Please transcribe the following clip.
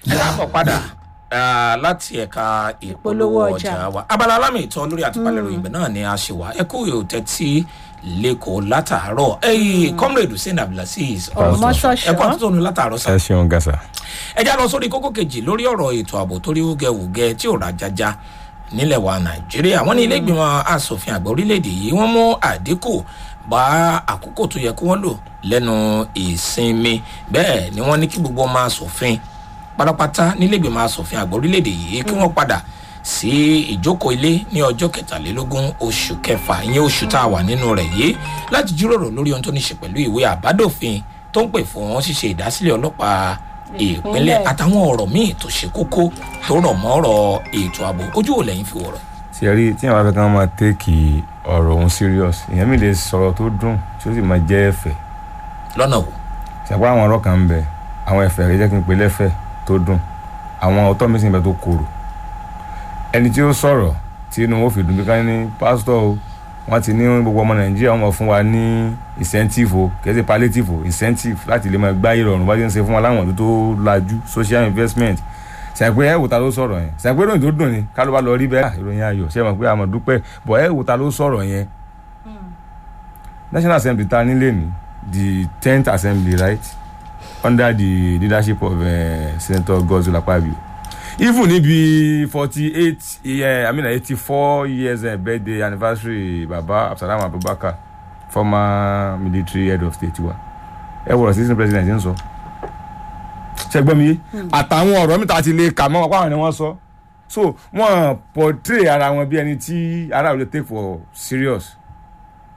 ẹ káàbọ̀ padà ah, láti ẹ̀ka ìpolówó Ìpolówó ọjà ọjà. wa abala alámì ìtọ́ lórí àtúpalẹ̀ ìròyìn ibẹ̀ náà ni a ṣe wá ẹ kú yóò tẹ́tí lẹ́kọ̀ọ́ látàárọ̀ ẹ̀yìn comrade hussein abdulaziz Ọmọṣọ́ṣọ́. ẹ kú àtúntò ní látàárọ̀ sá ẹ ṣeun gàṣà. ẹ já lọ sórí kókó kejì lórí ọ̀rọ̀ ètò ààbò torí wúgẹ́wúgẹ́ tí ò rajaja nílẹ̀ wa nàìjíríà wọ́n ní ilé ìgbìmọ̀ asòfin àgbà orílẹ̀-èdè yìí wọ́n mú àdínkù bá àkókò tó yẹ kí wọ́n lò lẹ́nu ìsinmi bẹ́ẹ̀ ni wọ́n ní kí gbogbo ọmọ asòfin pátápátá nílé ìgbìmọ̀ asòfin àgbà orílẹ̀-èdè yìí kí wọ́n padà sí ìjókòó ilé ní ọjọ́ kẹtàlélógún oṣù kẹfà ìyẹn oṣù tá a wà nínú rẹ̀ yìí láti jíròrò lórí ohun tó ní ṣe pẹ̀lú ìwé àbádòfin tó ń pè fún ṣíṣe ìdásílẹ̀ ọlọ́pàá ìpínlẹ̀ Ìpínlẹ̀. àtàwọn ọ̀rọ̀ míì tó ṣe kókó tó rọ̀ mọ́ ọ̀rọ̀ ètò ààbò ojú ò lẹ́yìn fi wọ̀rọ̀ ṣe rí tí àwọn afẹ́kàn máa tẹ́kì ọ̀rọ̀ òun serious èèyàn mi lè sọ̀rọ̀ tó dùn tí ó sì máa jẹ́ ẹ̀fẹ̀ lọ́nà wo ṣàpá àwọn ọ̀rọ̀ kan ń bẹ àwọn ẹ̀fẹ̀ rẹ̀ jẹ́ kí n pe lẹ́fẹ̀ tó dùn àwọn ọ̀tọ̀ mi sì ń bẹ tó korò ẹni tí ó sọ̀rọ̀ tí inú wọn fi dùn bí ká ní pásítọ̀ o wọ́n ti ní gbogbo ọmọ nàìjíríà wọ́n máa fún wa ní incentive o kì í ṣe palliative o incentive láti lè máa gbá ìrọ̀rùn bá ti ń ṣe fún wa láwọn ọdún tó lajú social investment ṣàpè ẹ wò ta ló sọ̀rọ̀ yẹn ṣàpè ìròyìn tó dùn ni ká ló bá lọ rí bẹ́ẹ̀ ìròyìn ayọ̀ ṣe mọ̀ pé àmọ̀ dúpẹ́ bọ̀ ẹ wò ta ló sọ̀rọ̀ yẹn national assembly ta nílé ní the tenth assembly right under the leadership of uh, senator godswill akpabio even níbi forty eight i mean eighty four years uh, birthday anniversary baba abdulsalam abubakar former military head of state wa ẹ wọ̀rọ̀ citizen president ń sọ ṣẹgbọ́n mi yé àtàwọn ọ̀rọ̀ mi ta ti lè kà mọ́ wọn pàwọn ni wọ́n sọ so wọ́n portray ara wọn bí ẹni tí ara ò lè take for serious